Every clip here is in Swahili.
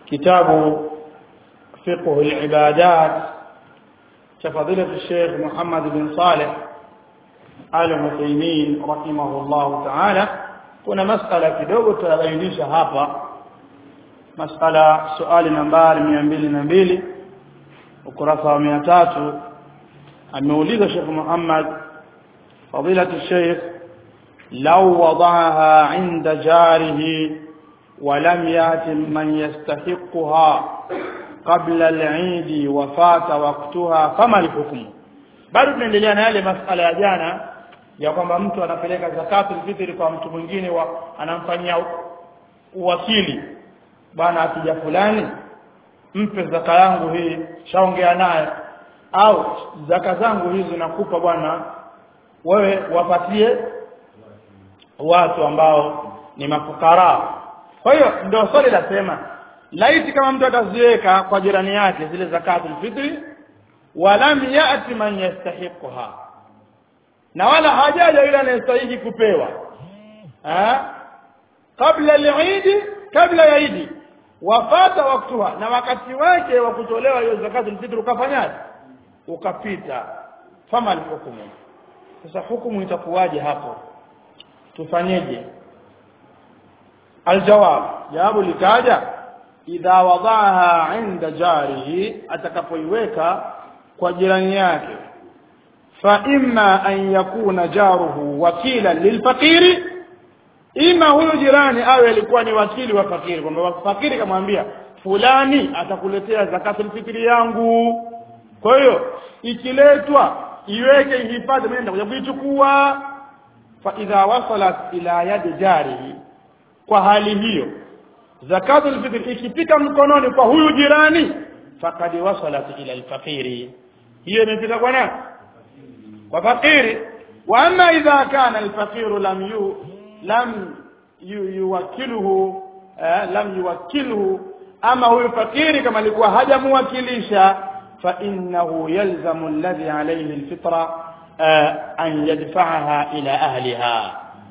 كتاب فقه العبادات كفضيلة الشيخ محمد بن صالح آل عثيمين رحمه الله تعالى kuna masala kidogo tutabainisha hapa masala swali nambari mia mbili na mbili ukurasa wa mia tatu ameuliza Sheikh Muhammad fadilatu Sheikh law wada'aha 'inda jarihi wa lam yati man yastahiqha qabla al-'eid wa fata waqtaha fama al-hukm bado tunaendelea na yale masala ya jana ya kwamba mtu anapeleka zakatul fitri kwa mtu mwingine wa anamfanyia uwakili bana akija fulani mpe zaka yangu hii shaongea naye au zaka zangu hizi nakupa bwana wewe wapatie watu ambao ni mafukara kwa hiyo ndio swali lasema laiti kama mtu ataziweka kwa jirani yake zile zakatul fitri walam yati man yastahiqha na wala hajaja yule anayestahili kupewa eh kabla al-Eid kabla ya Eid wafata waktuha na wakati wake wa kutolewa hiyo zakatul fitr ukafanyaje ukapita fama alhukumu sasa hukumu itakuwaje hapo tufanyeje aljawab jawabu likaja idha wadaha inda jarihi atakapoiweka kwa jirani yake fa imma an yakuna jaruhu wakila lilfaqiri ima huyu jirani awe alikuwa ni wakili wa fakiri kwamba fakiri kamwambia fulani atakuletea zakatul fitri yangu kwa hiyo ikiletwa iweke ihifadhi mimi nitakuja kuichukua fa idha wasalat ila yadi jarihi kwa hali hiyo zakatul fitri ikifika mkononi kwa huyu jirani fakad wasalat ila alfaqiri hiyo imefika kwa nani kwa fakiri wa amma idha kana alfaqiru lam yu lam yuwakiluhu eh, lam yuwakiluhu ama huyu fakiri kama alikuwa hajamuwakilisha fa innahu yalzamu alladhi alayhi alfitra eh, an yadfa'aha ila ahliha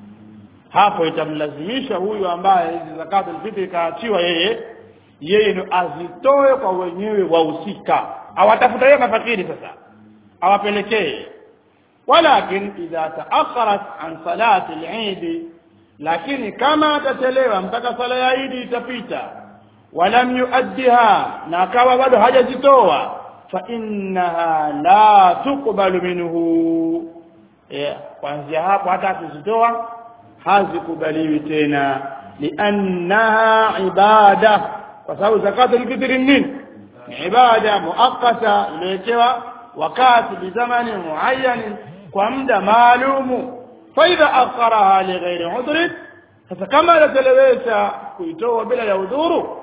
hapo itamlazimisha huyu ambaye hizi zakatu alfitri kaachiwa yeye yeye ni azitoe kwa wenyewe wahusika awatafuta yeye mafakiri sasa awapelekee walakin idha taakharat an salati al-eid lakini kama atachelewa mpaka sala ya Eid itapita walam yuaddiha na akawa bado hajazitoa fa innaha la tuqbalu minhu yeah. kuanzia hapo hata akizitoa hazikubaliwi tena liannaha ibada kwa sababu zakatul fitri nini ni ibada muakkata iliyowekewa wakati bizamani muayyan kwa muda maalumu فإذا أخرها لغير عذر فكما لتلويت كيتوه بلا يعذر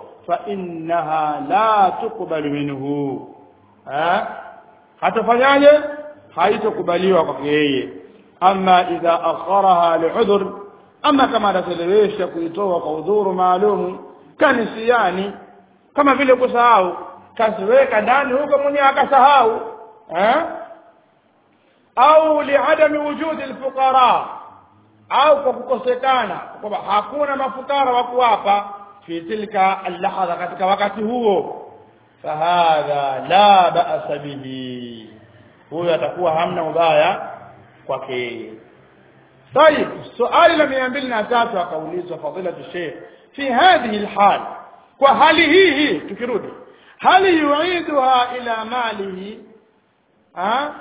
فإنها لا تقبل منه ها hatafanyaje haitokubaliwa kwake yeye ama idha akharaha liudhur ama kama atachelewesha kuitoa kwa udhuru maalum kanisiani kama vile kusahau kasiweka ndani huko mwenyewe akasahau eh au liadami wujudi alfuqara au kwa kukosekana kwamba hakuna mafukara wa kuwapa fi tilka allahadha katika wakati huo fahadha la ba'sa bihi huyo atakuwa hamna ubaya kwake طيب سؤال la 203 akaulizwa fadilatu sheikh fi hadhihi alhal kwa hali hii hii tukirudi hali yuiduha ila malihi ha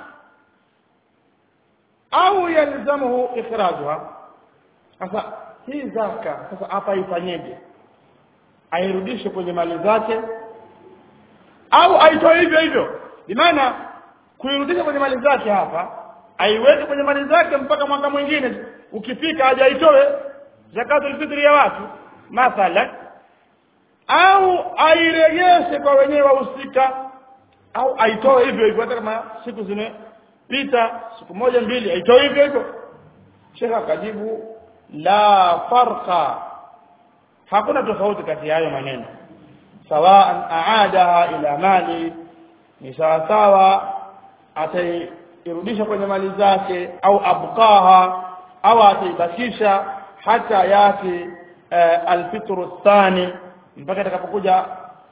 au yalzamuhu ikhrajuha sasa hii zaka sasa hapa ifanyeje airudishe kwenye mali zake au aitoe hivyo hivyo bimaana kuirudisha kwenye mali zake hapa aiweke kwenye mali zake mpaka mwaka mwingine ukifika hajaitoe zakatul fitri ya watu mathalan au airejeshe kwa wenyewe wahusika au aitoe hivyo hivyo hata kama siku zimepita siku moja mbili aitoe hivyo hivyo shekha akajibu la farqa hakuna tofauti kati ya hayo maneno sawaan aadaha ila mali ni sawa sawa atairudisha kwenye mali zake au abqaha au ataibakisha hata yati uh, alfitru thani mpaka itakapokuja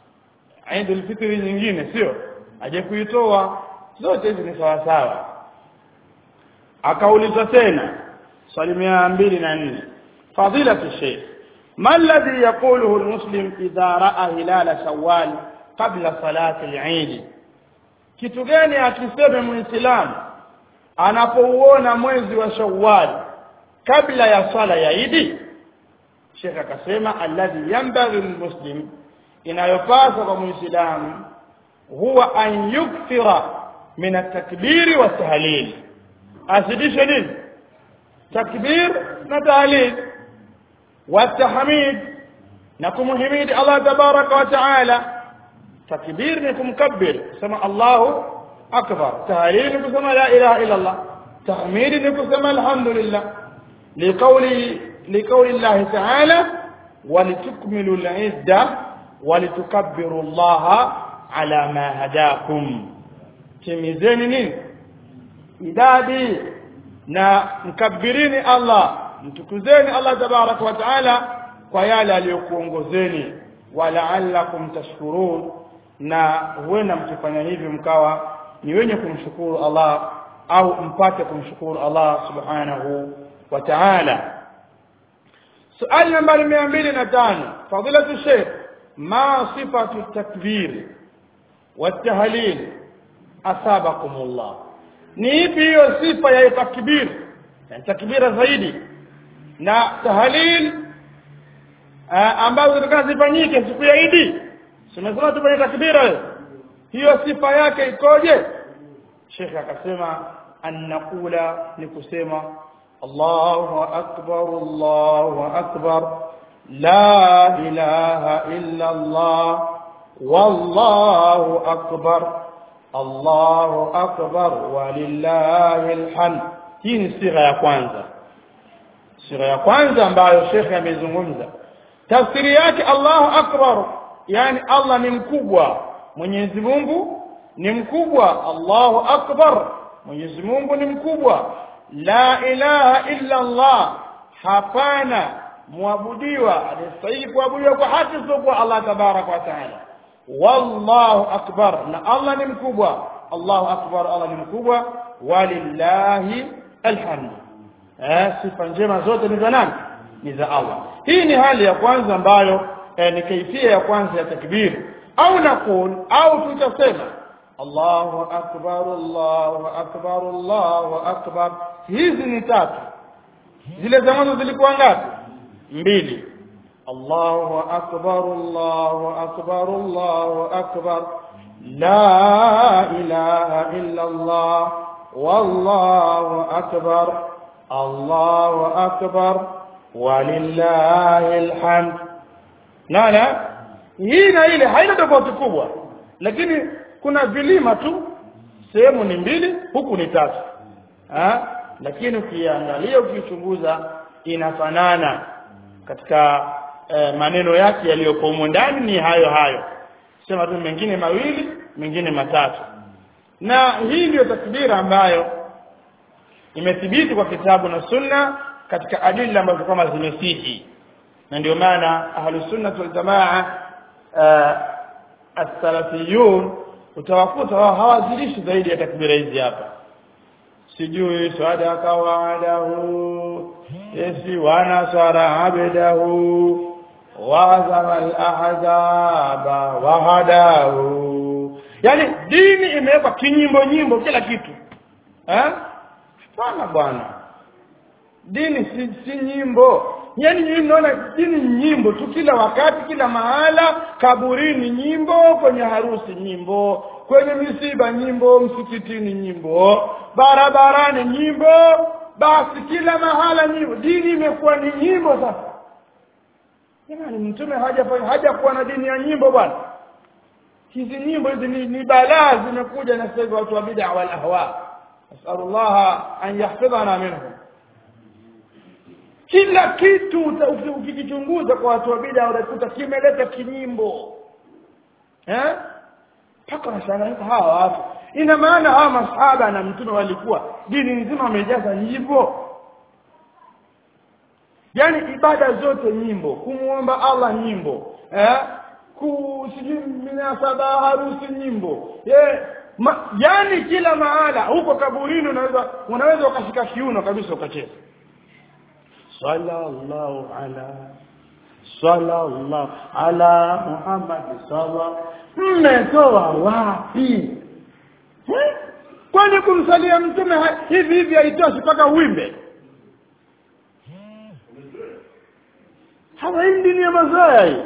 Eidul Fitri nyingine sio aje kuitoa zote hizi ni sawa sawa akaulizwa tena swali mia mbili na nne fadilatu sheikh ما الذي يقوله المسلم إذا رأى هلال شوال قبل صلاة العيد kitu gani akiseme muislamu anapouona mwezi wa shawwal kabla ya swala ya idi Sheikh akasema alladhi yanbaghi lilmuslim inayopaswa kwa muislamu huwa an yukthira min at-takbiri wa tahlil azidishe nini takbir na tahlil wa tahmid na kumhimidi Allah tabaraka wa taala takbir ni kumkabbir kusema Allahu akbar tahlil ni kusema la ilaha illa Allah tahmid ni kusema alhamdulillah liqawli liqawli Allah ta'ala ولتكملوا العدة ولتكبروا الله على ما هداكم timizeni nini idadi na mkabirini Allah mtukuzeni Allah tabaraka wa taala kwa yale aliyokuongozeni walaallakum tashkurun na huenda mkifanya hivyo mkawa ni wenye kumshukuru Allah au mpate kumshukuru Allah subhanahu wa ta'ala suali nambari mia mbili na tano fadilatu sheikh ma sifatu takbir والتهليل أثابكم الله ni ipi hiyo sifa ya takbir yani takbira zaidi na tahlil ambazo zitakaa zifanyike siku ya Idi tumesema tufanye takbira hiyo sifa yake ikoje Sheikh akasema annaqula ni kusema Allahu akbar Allahu akbar la ilaha illa Allah wallahu akbar Allahu akbar walillahi alhamd hii ni sigha ya kwanza sigha ya kwanza ambayo Sheikh amezungumza tafsiri yake Allahu akbar yani Allah ni mkubwa Mwenyezi Mungu ni mkubwa Allahu akbar Mwenyezi Mungu ni mkubwa la ilaha illa Allah hapana muabudiwa anastahili kuabudiwa kwa haki isipokuwa Allah tabaraka wa taala wallahu akbar na Allah ni mkubwa Allahu akbar Allah ni mkubwa walillahi alhamd eh sifa njema zote ni za nani ni za Allah hii ni hali ya kwanza ambayo eh, ni kaifia ya kwanza ya takbir au nakul au tutasema Allahu akbar Allahu akbar Allahu akbar hizi ni tatu zile za mwanzo zilikuwa ngapi mbili الله أكبر الله أكبر الله أكبر لا إله إلا الله والله أكبر الله أكبر ولله الحمد لا لا hii na ile haina tofauti kubwa lakini kuna vilima tu sehemu ni mbili huku ni tatu ha? lakini ukiangalia ukichunguza inafanana katika eh, maneno yake yaliyoko humo ndani ni hayo hayo sema tu mengine mawili mengine matatu na hii ndiyo takbira ambayo imethibiti kwa kitabu na sunna katika adila ambazo kama zimesihi na ndio maana ahlus sunna wal jamaa uh, as-salafiyun utawakuta wao hawazilishi zaidi ya takbira hizi hapa sijui sadaka wa'adahu yesi wanasara abdahu wazama al-ahzaba wahadahu yani dini imewekwa kinyimbo nyimbo kila kitu eh hapana bwana dini si, si nyimbo yani nyinyi mnaona dini nyimbo tu kila wakati kila mahala kaburini nyimbo kwenye harusi nyimbo kwenye misiba nyimbo msikitini nyimbo barabarani nyimbo basi kila mahala nyimbo dini imekuwa ni nyimbo sasa jamani mtume hajakuwa haja na dini ya nyimbo bwana hizi nyimbo hizi ni, ni balaa zimekuja na sasa watu wa bid'a wal ahwa nasallallahu an yahfidhana minhum kila kitu ukikichunguza kwa watu wa bid'a unakuta kimeleta kinyimbo eh mpaka nashangaa hawa watu ina maana hawa masahaba na mtume walikuwa dini nzima wamejaza hivyo yani ibada zote nyimbo kumuomba Allah nyimbo eh ku sijui minasaba harusi nyimbo ye ma, yani kila mahala huko kaburini unaweza unaweza ukashika kiuno kabisa ukacheza sallallahu ala sallallahu ala muhammad sala mmetoa wapi Eh? kwani kumsalia mtume ha- hivi hivi haitoshi mpaka uimbe hapa hii dini ya mazoea hii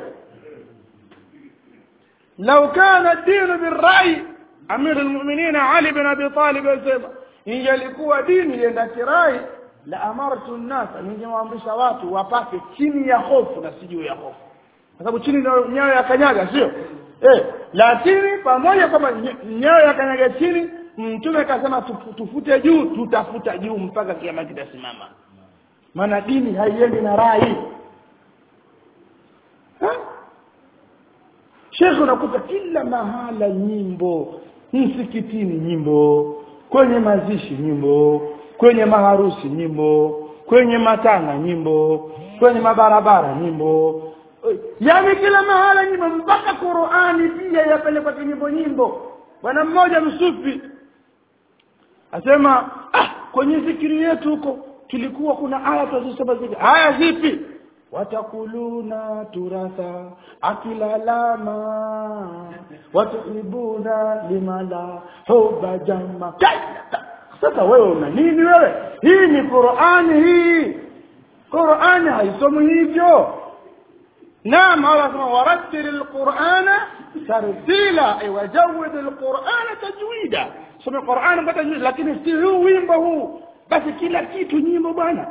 لو كان الدين بالرأي أمير المؤمنين علي بن أبي طالب يسمى ingelikuwa dini ienda kirai la amartu nnasa ningewaamrisha watu wapake chini ya hofu na si juu ya hofu kwa sababu chini ndio nyayo ya kanyaga sio eh, lakini pamoja kwamba ny- nyayo ya kanyaga chini mtume akasema tufu- tufute juu tutafuta juu mpaka kiama kitasimama maana dini haiendi na rai Ha? shekhe unakuta kila mahala nyimbo msikitini nyimbo kwenye mazishi nyimbo kwenye maharusi nyimbo kwenye matanga nyimbo kwenye mabarabara nyimbo yaani kila mahala nyimbo mpaka qurani pia yapelekwa kinyimbo nyimbo bwana mmoja msufi asema ah kwenye zikiri yetu huko tulikuwa kuna aya tunazosema zikiri aya zipi watakuluna turatha akilalama watuhibuna limala huba jama sasa wewe una nini wewe hii ni qurani hii qurani haisomi hivyo نعم الله سبحانه ورتل القرآن ترتيلا أي وجود القرآن تجويدا سمع القرآن بتجويد لكن استهو wimbo huu basi kila kitu nyimbo bwana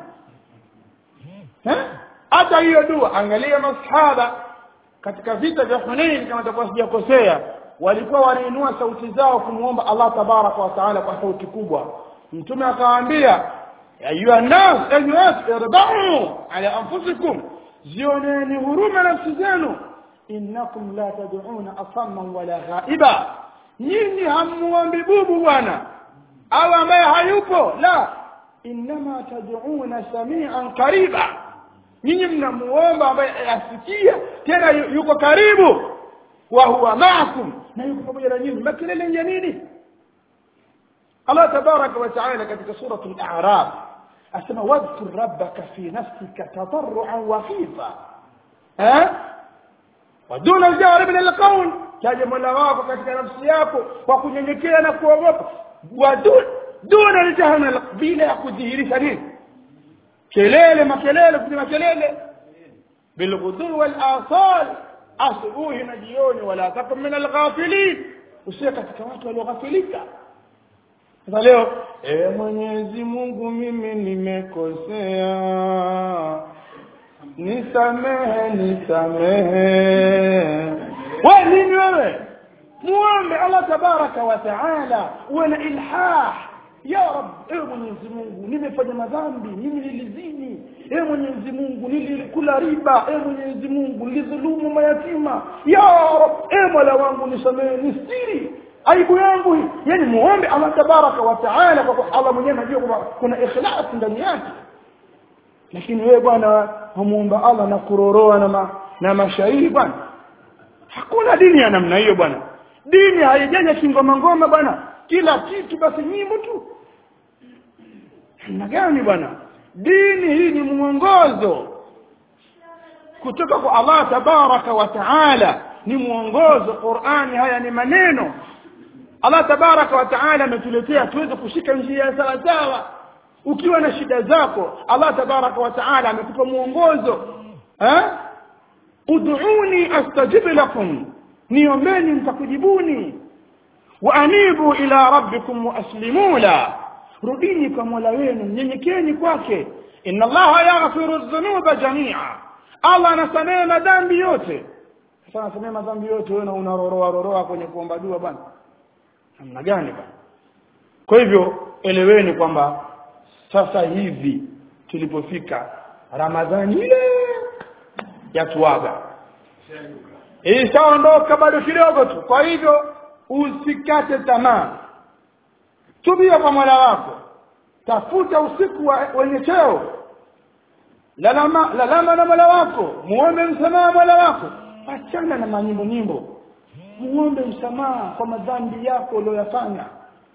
Eh? hata hiyo dua angalia masahaba katika vita vya Hunain kama takuwa sijakosea walikuwa wanainua sauti zao kumwomba Allah tabaraka wa taala kwa sauti kubwa mtume akawaambia ayuha nas enyi watu irbau ala anfusikum zioneni huruma nafsi zenu innakum la tad'una asamman wala ghaiba nyinyi hamuombi bubu bwana au ambaye hayupo la innama tad'una samian qariba nyinyi mnamuomba ambaye asikia tena yu- yuko karibu wa huwa maakum na yuko pamoja na nyinyi makelele ya nini Allah tabaraka wa taala katika suratul a'raf asema wadhkur rabbaka fi nafsika tadarruan wa khifa eh waduna aljahri min alqawl taja mola wako katika nafsi yako kwa kunyenyekea na kuogopa wadun duna aljahri min alqawl bila ya kudhihirisha nini kelele makelele kupiga kelele bilghudhu wal asal asubuhi na jioni wala takum min alghafilin usiwe katika watu walioghafilika sasa leo e mwenyezi mungu mimi nimekosea nisamehe nisamehe we nini wewe muombe allah tabaraka wa taala uwe na ilhah ya rab ewe mwenyezi mungu nimefanya madhambi mimi nilizini ewe mwenyezi mungu nilikula riba ewe mwenyezi mungu nilidhulumu mayatima ya rab ewe mola wangu nisamehe nistiri aibu yangu hii yani muombe allah tabaraka wa taala kwa kuwa allah mwenyewe anajua kwamba kuna ikhlas ndani yake lakini wewe bwana humuomba allah na kuroroa na, ma, na mashairi bwana hakuna dini ya namna hiyo bwana dini haijaja kingoma ngoma bwana kila kitu basi nyimbo tu namna gani bwana dini hii ni mwongozo kutoka kwa allah tabaraka wa taala ni mwongozo qurani haya ni maneno allah tabaraka wa taala ametuletea tuweze kushika njia ya sawasawa ukiwa na shida zako allah tabaraka wa taala amekupa mwongozo eh? ud'uni astajib lakum niombeni nitakujibuni waanibu ila rabbikum waaslimu la rudini kwa mola wenu nyenyekeni kwake inna allaha yaghfiru dhunuba jamia allah anasamehe madhambi yote sasa anasamehe madhambi yote wewe na unaroroa roroa kwenye kuomba dua bwana namna gani bwana kwa hivyo eleweni kwamba sasa hivi tulipofika ramadhani ile yatuaga ishaondoka bado kidogo tu kwa hivyo usikate tamaa tubia kwa mola wako tafuta usiku wa- wenye cheo lalama lalama na mola wako muombe msamaha mola wako achana na manyimbo nyimbo muombe msamaha kwa madhambi yako uliyoyafanya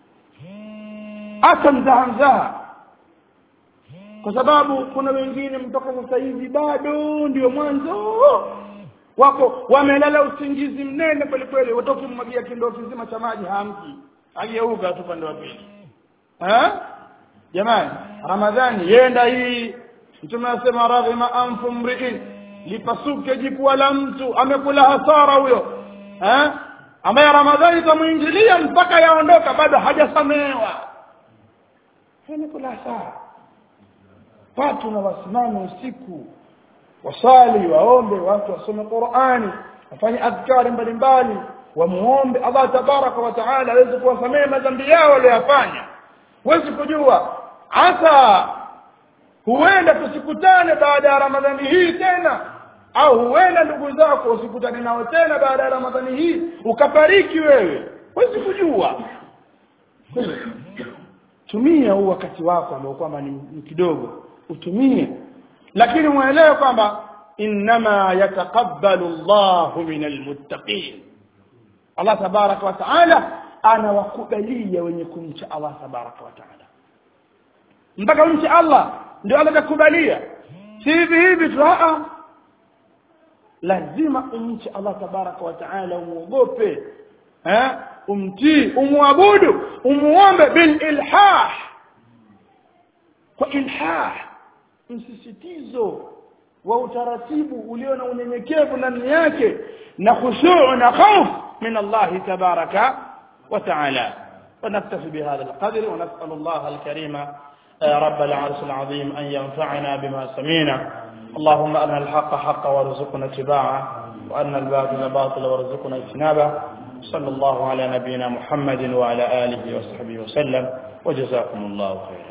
acha mzaha mzaha kwa sababu kuna wengine mpaka sasa hivi bado ndio mwanzo wako wamelala usingizi mnene kweli kweli watokimwagia kindoo kizima cha maji hamki ageuka tu pande wa pili eh jamani ramadhani yenda hii mtume anasema raghima anfu mriin lipasuke jipua la mtu amekula hasara huyo eh ambaye ramadhani itamuingilia mpaka yaondoka bado hajasamehewa amekula hasara watu na wasimame usiku wasali waombe watu wasome Qur'ani wafanye adhkari mbalimbali wamuombe Allah tabaraka wa taala aweze kuwasamehe madhambi yao waliyofanya huwezi kujua hasa huenda tusikutane baada ya ramadhani hii tena au huenda ndugu zako usikutane nao tena baada ya ramadhani hii ukafariki wewe huwezi kujua tumia huu wakati wako ambao kwamba ni, ni kidogo utumie lakini muelewe kwamba inma yataqabbalu Allahu min almuttaqin Allah tabaraka wa taala anawakubalia wenye kumcha Allah tabaraka wa taala mpaka umche Allah ndio atakubalia si hivi hivi tu a lazima umche Allah tabaraka wa taala umuogope eh umtii umwabudu umuombe bil ilhah kwa ilhah msisitizo wa utaratibu ulio na unyenyekevu ndani yake na khushu' na khauf min Allah tabaraka wa taala ونكتفي بهذا القدر ونسأل الله الكريم رب العرش العظيم أن ينفعنا بما سمينا اللهم أرنا الحق حقا وارزقنا اتباعه وأرنا الباطل باطلا وارزقنا اجتنابه صلى الله على نبينا محمد وعلى آله وصحبه وسلم وجزاكم الله خيرا